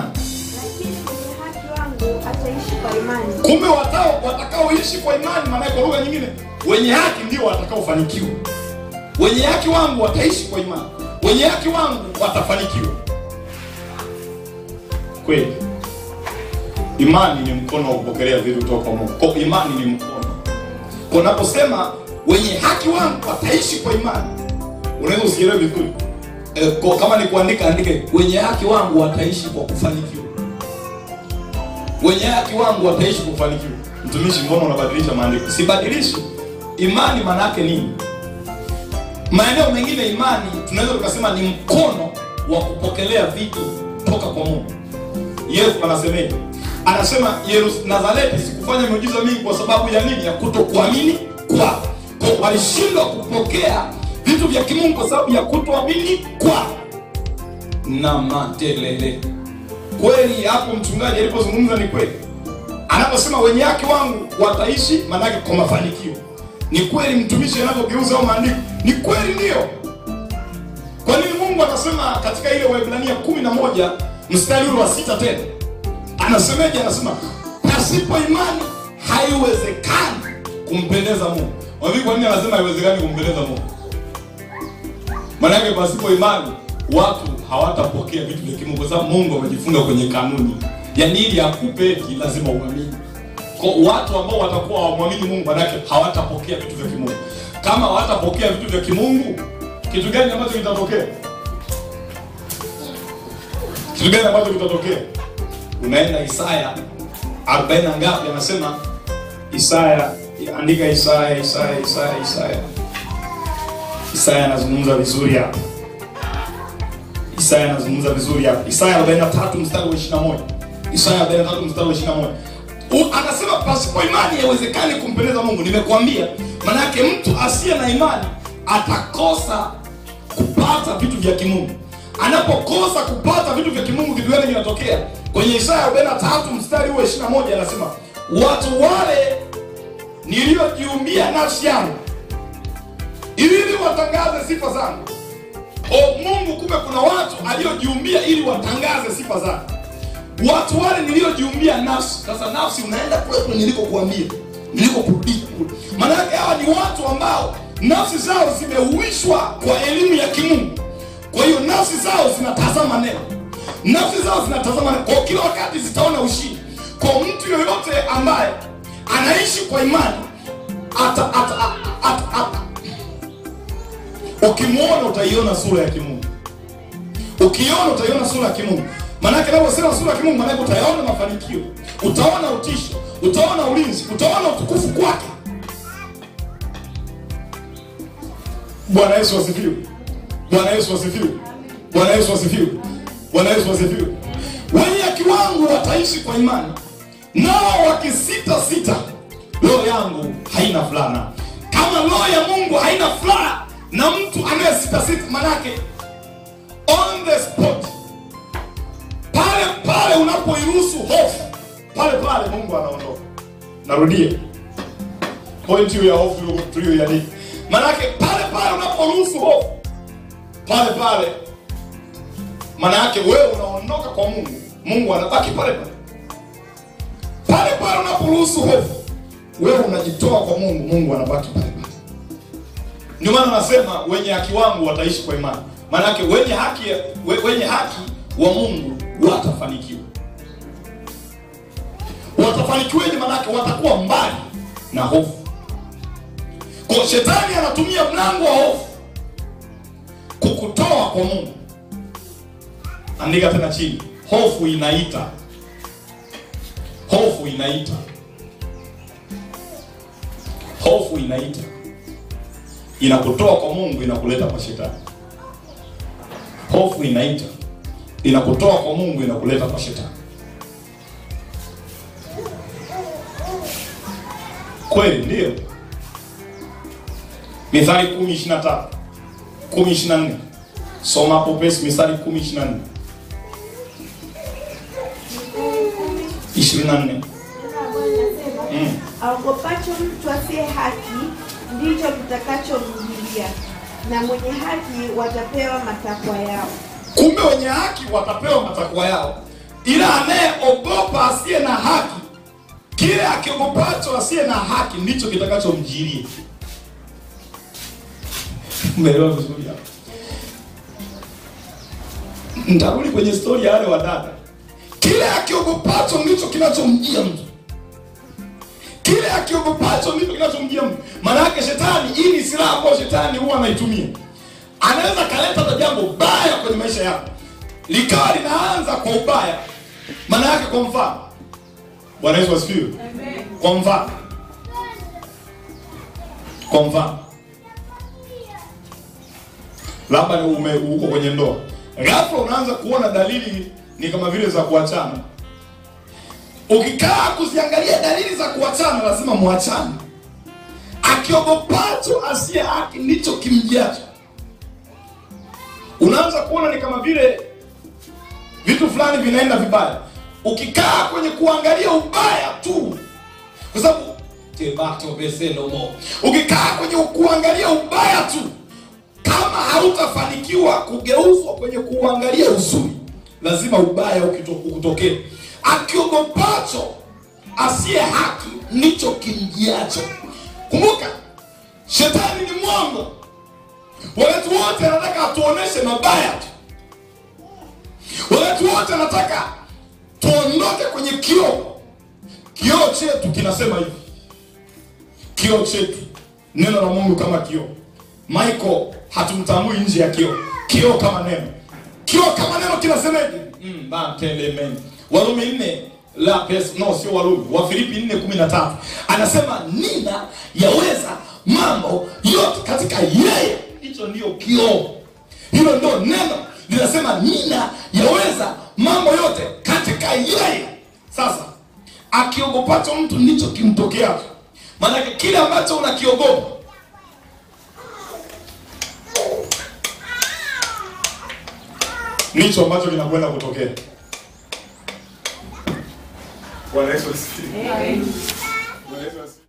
imani. lakini mwenye haki wangu ataishi kwa imani. Kumbe watao watakaoishi kwa imani, maana kwa lugha nyingine, wenye haki ndio watakaofanikiwa. Wenye haki wangu wataishi kwa imani, wenye haki wangu watafanikiwa. Kweli, imani ni mkono wa kupokelea vitu kutoka kwa Mungu. Kwa imani ni mkono. Kwa unaposema wenye haki wangu wataishi kwa imani, unaweza usielewe vizuri. E, kwa, kama ni kuandika andike, wenye haki wangu wataishi kwa kufanikiwa wenye haki wangu wataishi kufanikiwa. Mtumishi, mbona unabadilisha maandiko? Sibadilishi. Imani maana yake nini? Maeneo mengine imani tunaweza tukasema ni mkono wa kupokelea vitu toka kwa Mungu. Yesu anasemeje? Anasema Yerusalemu, Nazareti sikufanya miujiza mingi kwa sababu ya nini? Ya kutokuamini kwao. Kwa walishindwa kupokea vitu vya kimungu kwa sababu ya kutoamini kwao. Na matelele kweli hapo mchungaji alipozungumza ni kweli anaposema wenye haki wangu wataishi manake kwa mafanikio ni kweli mtumishi anavyogeuza au maandiko ni kweli ndio kwa nini mungu anasema katika ile waibrania kumi na moja mstari ule wa sita tena anasemeje anasema pasipo imani haiwezekani kumpendeza mungu wavipi kwa nini anasema haiwezekani kumpendeza mungu Maanake pasipo imani watu hawatapokea vitu vya kimungu, kwa sababu Mungu amejifunga kwenye kanuni, yaani ili akupe eti lazima uamini. Kwa watu ambao watakuwa hawamwamini Mungu, manake hawatapokea vitu vya kimungu. Kama hawatapokea vitu vya kimungu, kitu gani ambacho kitatokea? Kitu gani ambacho kitatokea? Unaenda Isaya 40 na ngapi? Anasema Isaya, andika Isaya, Isaya, Isaya, Isaya Isaya anazungumza vizuri hapa. Isaya anazungumza vizuri hapa. Isaya 43 mstari wa 21. Isaya 43 mstari wa 21. U- Anasema pasipo imani haiwezekani kumpendeza Mungu. Nimekuambia, maana yake mtu asiye na imani atakosa kupata vitu vya kimungu. Anapokosa kupata vitu vya kimungu, kitu gani kinatokea? Kwenye Isaya 43 mstari wa 21 anasema, watu wale niliojiumbia nafsi yangu ili watangaze sifa zangu. O Mungu, kumbe kuna watu aliojiumbia ili watangaze sifa zangu. Watu wale niliojiumbia nafsi. Sasa nafsi unaenda kule kule nilikokuambia, nilikokurudisha kule. Maana yake hawa ni watu ambao nafsi zao zimeuishwa kwa elimu ya kimungu. Kwa hiyo nafsi zao zinatazama neno, nafsi zao zinatazama neno, kwa kila wakati zitaona ushindi. Kwa mtu yoyote ambaye anaishi kwa imani ata, ata, ata, ata, ata, ukimwona utaiona sura ya kimungu ukiona utaiona sura ya kimungu maanake naposema sura ya kimungu maanake utayaona mafanikio utaona utisho utaona ulinzi utaona utukufu kwake bwana yesu asifiwe bwana yesu asifiwe bwana yesu asifiwe bwana yesu asifiwe wenye kiwangu wataishi kwa imani nao wakisita sita roho yangu haina furaha kama roho ya mungu haina furaha na mtu anayesita sita manake on the spot pale pale unapoiruhusu hofu pale pale mungu anaondoka narudia point hiyo ya hofu tuliyoiandika manake pale pale unaporuhusu hofu pale pale maana yake wewe unaondoka kwa mungu mungu anabaki pale pale pale pale unaporuhusu hofu wewe unajitoa kwa mungu mungu anabaki pale pale ndio maana nasema wenye haki wangu wataishi kwa imani maanake wenye haki we, wenye haki wa mungu watafanikiwa watafanikiwaje maanake watakuwa mbali na hofu kwa shetani anatumia mlango wa hofu kukutoa kwa mungu andika tena chini hofu inaita hofu inaita hofu inaita inakutoa kwa mungu inakuleta kwa shetani hofu inaita inakutoa kwa mungu inakuleta kwa shetani kweli ndio mithali kumi ishiri na tatu kumi ishiri na nne soma hapo pesi mithali kumi ishiri na nne ishirini na nne Neno la Bwana linasema, Mm. aogopacho mtu asiye haki ndicho kitakachomjilia, na mwenye haki watapewa matakwa yao. kumbe wenye haki watapewa matakwa yao ila anayeogopa asiye na haki, kile akiogopacho asiye na haki ndicho kitakachomjiria. Umeelewa vizuri hapo? Nitarudi kwenye stori ya wale wadada. Kile akiogopacho ndicho kinachomjia mtu, kile akiogopacho ndicho kinachomjia mtu. Maana yake shetani, hii ni silaha ambayo shetani huwa anaitumia. Anaweza kaleta hata jambo baya kwenye maisha yako likawa linaanza kwa ubaya. Maana yake, kwa mfano, Bwana Yesu asifiwe. Kwa mfano, kwa mfano, labda ni ume uko kwenye ndoa, ghafla unaanza kuona dalili ni kama vile za kuachana. Ukikaa kuziangalia dalili za kuachana, lazima muachane. Akiogopacho asiye haki ndicho kimjiacho. Unaanza kuona ni kama vile vitu fulani vinaenda vibaya. Ukikaa kwenye kuangalia ubaya tu, kwa sababu tebatobesenomo, ukikaa kwenye kuangalia ubaya tu, kama hautafanikiwa kugeuzwa kwenye kuangalia uzuri, lazima ubaya ukito- ukutokee. Akiogopacho asiye haki ndicho kimjiacho. Kumbuka, shetani ni mwongo, wakati wote anataka atuoneshe mabaya tu wakati wote anataka tuondoke kwenye kioo. Kioo chetu kinasema hivi, kioo chetu, neno la Mungu kama kioo. Michael hatumtambui nje ya kioo, kioo kama neno, kioo kama neno kinasemaje? Mm, batelemen Warumi nne la pes, no sio Warumi, Wafilipi nne kumi na tatu anasema nina yaweza mambo yote katika yeye. Hicho ndio kioo, hilo ndio neno linasema nina yaweza mambo yote katika yeye. Sasa akiogopacho mtu ndicho kimtokeacho, maanake kile ambacho unakiogopa ndicho ambacho kinakwenda kutokea. Bwana Yesu asifiwe. Bwana Yesu asifiwe.